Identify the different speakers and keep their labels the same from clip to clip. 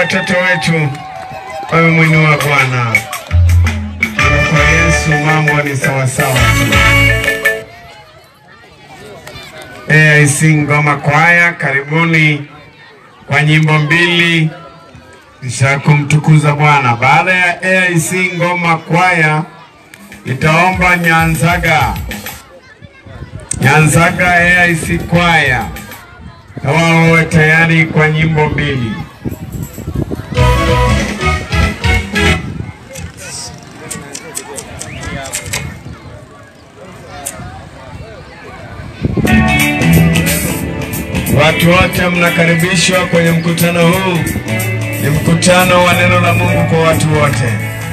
Speaker 1: watoto wetu wamemwinua Bwana. Na Kwa Yesu mambo ni sawasawa tu. AIC Ngoma Kwaya, karibuni kwa nyimbo mbili kisha kumtukuza Bwana. Baada ya AIC Ngoma Kwaya, nitaomba Nyanzaga Nyanzaga AIC Kwaya na wao wawe tayari kwa nyimbo mbili. Watu wote mnakaribishwa kwenye mkutano huu. Ni mkutano wa neno la Mungu kwa watu wote.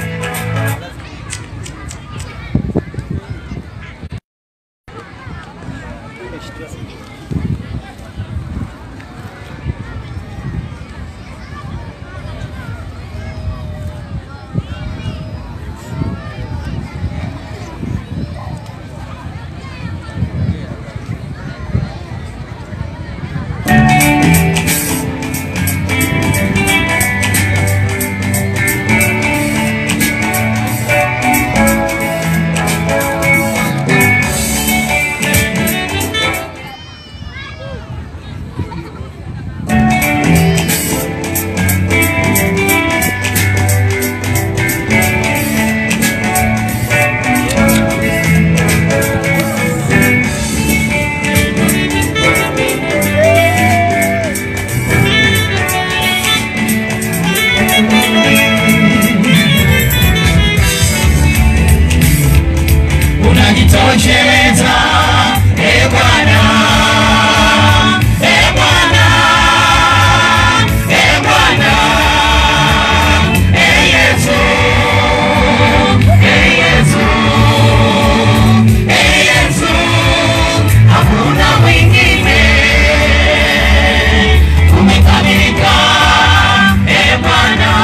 Speaker 2: unajitosheleza e Bwana, e Bwana, e Bwana, e Yesu, e Yesu, e Yesu, hakuna mwingine umekamilika, e Bwana,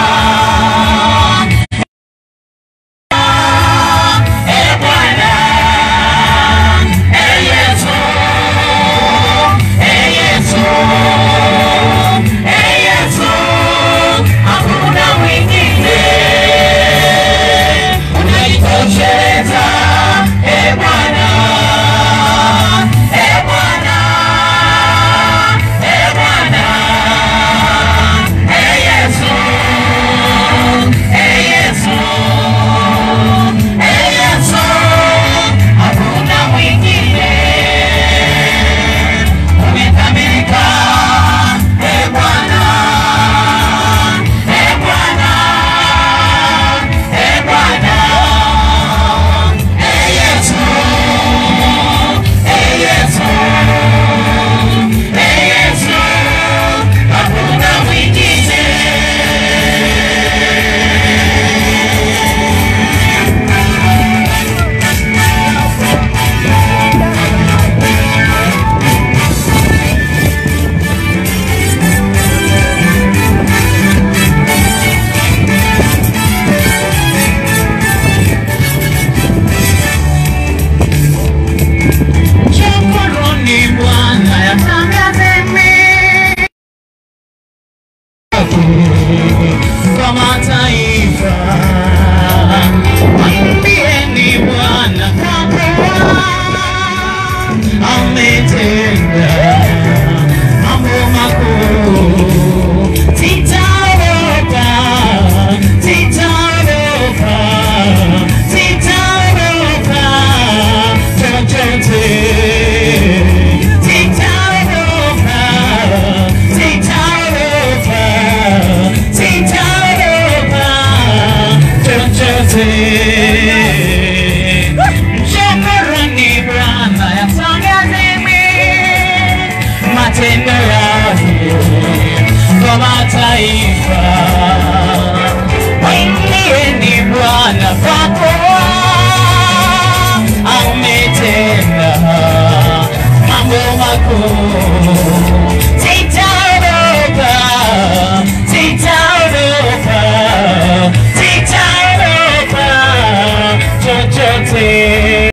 Speaker 2: e Bwana. Ee Yesu, Ee Yesu, Ee Yesu, hakuna mwingine unajitosheleza. Ee Bwana, Ee Bwana, Ee Bwana, Ee Yesu, Ee Yesu, Ee Yesu, hakuna mwingine umekamilika. Ee Bwana, Ee Bwana, Ee Bwana, Ee Yesu, Ee Yesu, Ee Yesu, hakuna mwingine Shukuruni Bwana yatangazeni kwa mataifa, mwimbieni Bwana kwa kuwa ametenda mambo makuu. Sitaogopa, sitaogopa, sitaogopa chochote. Sitaogopa, sitaogopa, sitaogopa chochote. Shukuruni Bwana yatangazeni matendo yake kwa mataifa. Mwimbieni Bwana kwa kuwa ametenda mambo makuu.